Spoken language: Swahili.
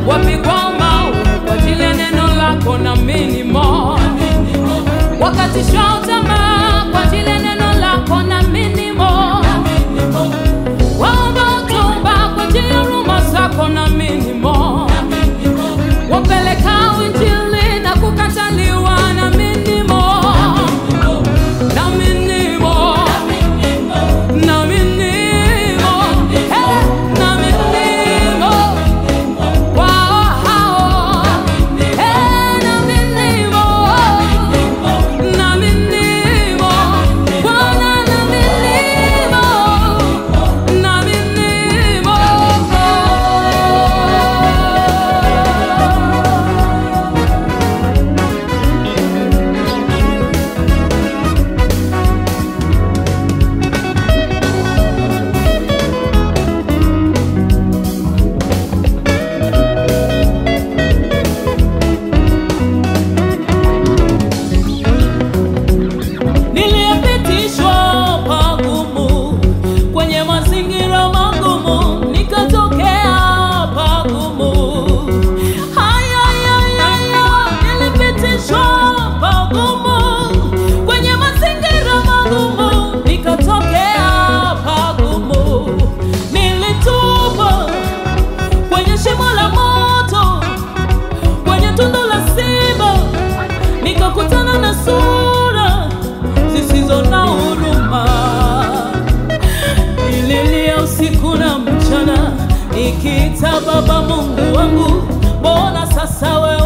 wapigwa mawe kwa ajili ya neno lako na minimo wakatishwa tamaa kwa ajili ya neno lako na minimo waomba utumba kwa ajili ya huruma zako na minimo wapeleka injili na kukataliwa na minimo na minimo na minimo eh, na minimo wao hao eh, na minimo na minimo Bwana na minimo na minimo Niliyepitishwa pagumu kwenye mazingira magumu, nikatokea pagumu. Haya, haya, haya, nilipitishwa pagumu kwenye mazingira magumu, nikatokea pagumu. Nilitupwa kwenye shimo la moto, kwenye tundu la simba, nikakutana na sura zisizo na huruma. Nililia usiku na mchana, nikiita Baba Mungu wangu, mbona sasa wewe